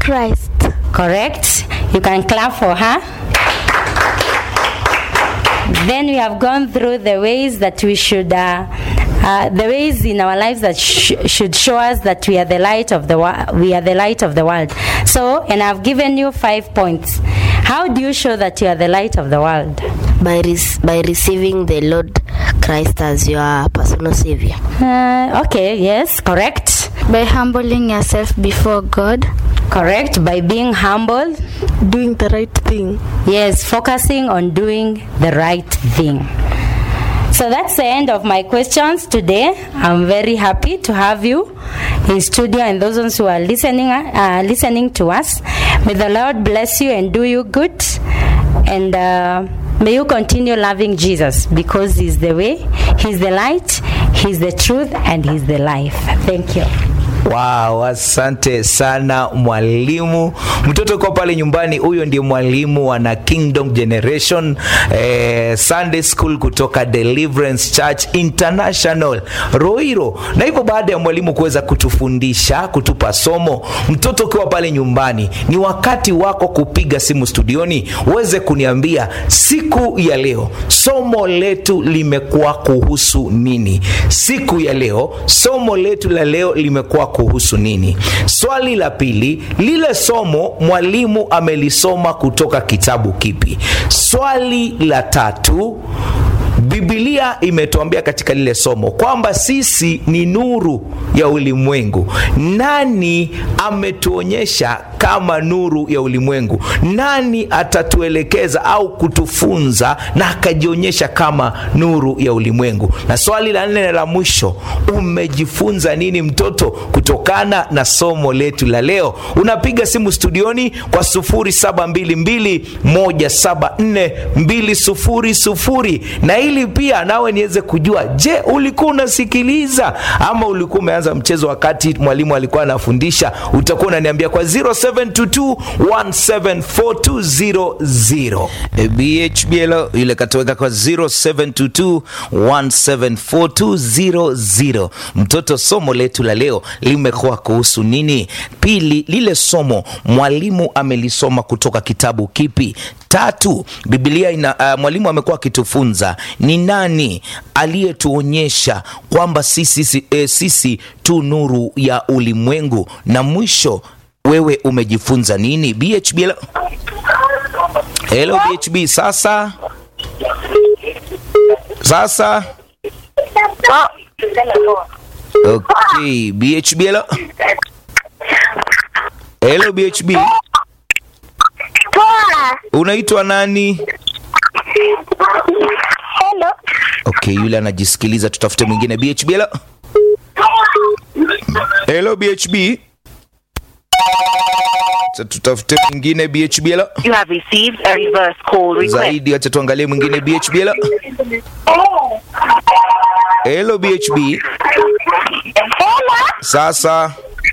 Christ. Correct. You can clap for her. Then we have gone through the ways that we should, uh, uh, the ways in our lives that sh- should show us that we are the light of the wo- we are the light of the world. So, and I've given you five points. How do you show that you are the light of the world? by, rec- by receiving the Lord Christ as your personal Savior. Uh, okay, yes, correct. By humbling yourself before God. Correct. By being humble. Doing the right thing. Yes, focusing on doing the right thing. So that's the end of my questions today. I'm very happy to have you in studio and those ones who are listening uh, listening to us. May the Lord bless you and do you good. And uh, may you continue loving Jesus because He's the way, He's the light, He's the truth, and He's the life. Thank you. Wow, asante sana mwalimu. Mtoto kwa pale nyumbani, huyo ndiye mwalimu wa na Kingdom Generation eh, Sunday School kutoka Deliverance Church International Roiro. Na hivyo baada ya mwalimu kuweza kutufundisha, kutupa somo, mtoto ukiwa pale nyumbani, ni wakati wako kupiga simu studioni uweze kuniambia siku ya leo somo letu limekuwa kuhusu nini? Siku ya leo somo letu la leo limekuwa kuhusu nini? Swali la pili, lile somo mwalimu amelisoma kutoka kitabu kipi? Swali la tatu, Biblia imetuambia katika lile somo kwamba sisi ni nuru ya ulimwengu. Nani ametuonyesha kama nuru ya ulimwengu? Nani atatuelekeza au kutufunza na akajionyesha kama nuru ya ulimwengu? Na swali la nne na la mwisho, umejifunza nini mtoto kutokana na somo letu la leo? Unapiga simu studioni kwa 0722174200 na ili pia nawe niweze kujua, je, ulikuwa unasikiliza ama ulikuwa umeanza mchezo wakati mwalimu alikuwa anafundisha? Utakuwa unaniambia kwa 0722174200 BHBL yule katoweka kwa 0722174200. Mtoto, somo letu la leo limekuwa kuhusu nini? Pili, lile somo mwalimu amelisoma kutoka kitabu kipi? Tatu, Biblia ina uh, mwalimu amekuwa akitufunza ni nani aliyetuonyesha kwamba sisi, sisi, eh, sisi tu nuru ya ulimwengu. Na mwisho, wewe umejifunza nini? BHB, hello, hello BHB. Sasa sasa, okay, BHB, hello, hello BHB, Poa. unaitwa nani? Hello. Okay, yule anajisikiliza, tutafute mwingine. BHB, hello, hello BHB, Acha tutafute mwingine. BHB, hello. You have received a reverse call request. zaidi acha tuangalie mwingine BHB hello hello BHB Hello. sasa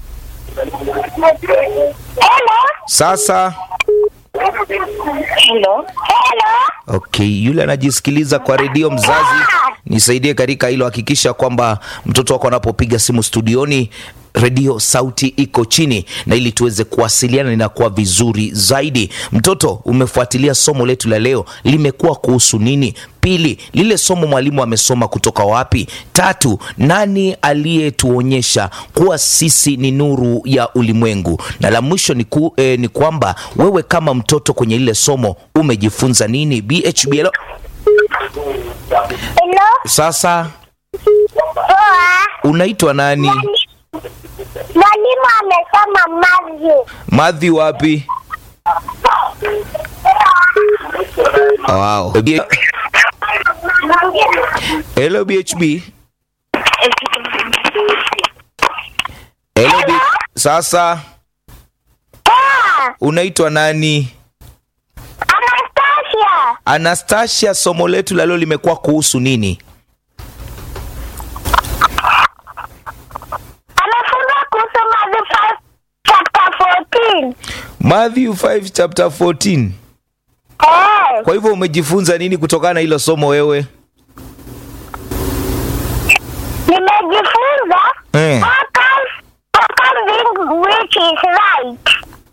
Hello. sasa Hello. Hello. okay yule anajisikiliza kwa redio mzazi nisaidie katika hilo hakikisha kwamba mtoto wako anapopiga simu studioni redio sauti iko chini na ili tuweze kuwasiliana inakuwa vizuri zaidi mtoto umefuatilia somo letu la leo limekuwa kuhusu nini pili lile somo mwalimu amesoma kutoka wapi tatu nani aliyetuonyesha kuwa sisi ni nuru ya ulimwengu na la mwisho ni, ku, eh, ni kwamba wewe kama mtoto kwenye lile somo umejifunza nini bhb hello? Hello. sasa Poa. unaitwa nani Mwalimu amesema Matthew. madhi wapi wow. hello bhb hello B... sasa Poa. unaitwa nani Anastasia. anastasia somo letu la leo limekuwa kuhusu nini Amefunza kuhusu Matthew 5 chapter 14. matthew 5 chapter 14 Eh. kwa hivyo umejifunza nini kutokana na hilo somo wewe Nimejifunza Eh. focus, focus being which is right.